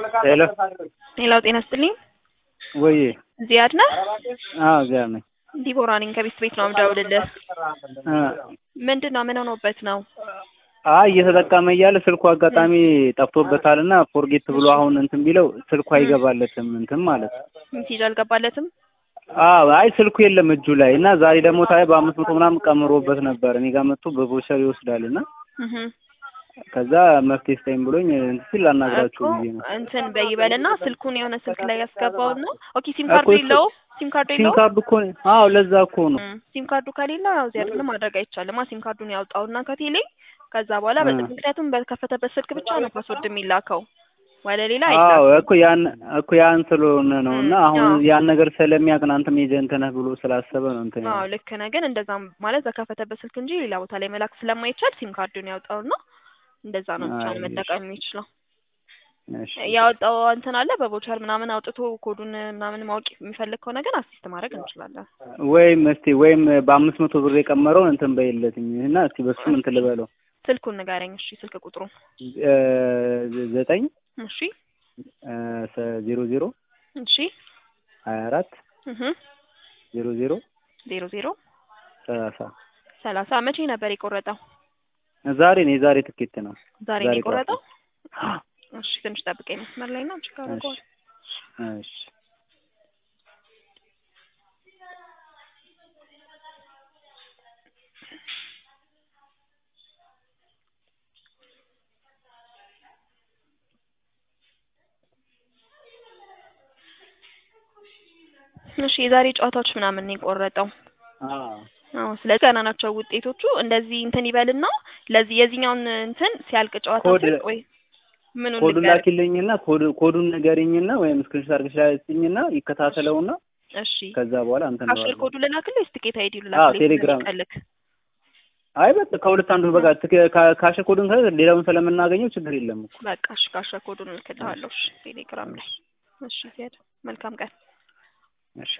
ሄሎ ሌላው ጤና ስጥልኝ። ወይ ዚያድ ነህ? አዎ ዚያድ ነኝ። ዲቦራ ነኝ ከቤት ቤት ነው የምደውልልህ። እ ምንድን ነው ምን ሆኖበት ነው? አይ እየተጠቀመ እያለ ስልኩ አጋጣሚ ጠፍቶበታል እና ፎርጌት ብሎ አሁን እንትን ቢለው ስልኩ አይገባለትም እንትን ማለት ነው። ሜሴጅ አልገባለትም? አዎ አይ ስልኩ የለም እጁ ላይ እና ዛሬ ደግሞ ታይ በአምስት መቶ ምናምን ቀምሮበት ነበር እኔ ጋር መጥቶ በቮቸር ይወስዳል እና እህ ከዛ መፍትሄ ስጠኝ ብሎኝ እንትን ሲል ላናግራችሁ እኮ ብዬ ነው። እንትን በይበልና ስልኩን የሆነ ስልክ ላይ ያስገባውና ኦኬ ሲም እኮ ካርዱ እሱ- የለው ሲም ካርዱ ሲም የለው ካርዱ እኮ አዎ ለዛ እኮ ነው። ሲም ካርዱ ከሌለ ያው ዚያድ ምንም ማድረግ አይቻልም። ሲም ካርዱን ያውጣውና ከቴሌ ከዛ በኋላ እ። በ- ምክንያቱም በከፈተበት ስልክ ብቻ ነው ፓስወርድ የሚላከው ወደ ሌላ አዎ አይላክም። እኮ ያን እኮ ያን ስለሆነ ነው እና እ፣ አሁን አዎ። ያን ነገር ስለሚያውቅ አንተም ኤጀንት ነህ ብሎ ስላሰበ ነው እንትን አዎ ያለው። ልክ ነህ። ግን እንደዛም ማለት በከፈተበት ስልክ እንጂ ሌላ ቦታ ላይ መላክ ስለማይቻል ሲም ካርዱን ያውጣውና እንደዛ ነው ብቻ አይ፣ መጠቀም የሚችለው። እሺ ያወጣው እንትን አለ በቦቸር ምናምን አውጥቶ ኮዱን ምናምን ማወቅ የሚፈልግ ከሆነ ግን አሲስት ማድረግ እንችላለን። ወይም እስቲ ወይም በአምስት መቶ ብር የቀመረውን እንትን በይለትኝ እና እስቲ በሱም እንትን ልበለው ስልኩን ንገረኝ እሺ፣ ስልክ ቁጥሩ እ፣ ዘጠኝ እሺ፣ እ፣ ሰ- ዜሮ ዜሮ እሺ፣ ሀያ አራት እህ ዜሮ ዜሮ ዜሮ ዜሮ ሰላሳ ሰላሳ መቼ ነበር የቆረጠው? ዛሬ ነው የዛሬ ትኬት ነው። ዛሬ ነው ዛሬ የቆረጠው? ጠዋት። እሺ፣ ትንሽ ጠብቀኝ መስመር ላይ ነው ቼክ አደርገዋለሁ። እሺ እሺ፣ የዛሬ ጨዋታዎች ምናምን ነው የቆረጠው። አዎ አዎ ስለዚህ ገና ናቸው ውጤቶቹ። እንደዚህ እንትን ይበልና ለዚህ የዚህኛውን እንትን ሲያልቅ ጨዋታ ኮድ- ሲያልቅ ወይ ምኑን ኮዱን ልንገርህ? ላኪልኝና ኮድ ኮዱን ንገሪኝና ወይም ስክሪንሾት አድርገሽ ላኪልኝና ይከታተለውና እሺ ከዛ በኋላ እንትን ካሽር እለዋለሁ። ኮዱ ልላክልህ ወይስ ትኬት አይዲ አዎ ልላክልህ? ቴሌግራም ቀልክ አይ በቃ ከሁለት አንዱ በቃ ትክ- ካ- ካሽር ኮዱን ከ ሌላውን ስለምናገኘው ችግር የለም እኮ በቃ እሺ ካሽር ኮዱን እልክልሃለሁ። እሺ ቴሌግራም ላይ እሺ። ዚያድ መልካም ቀን። እሺ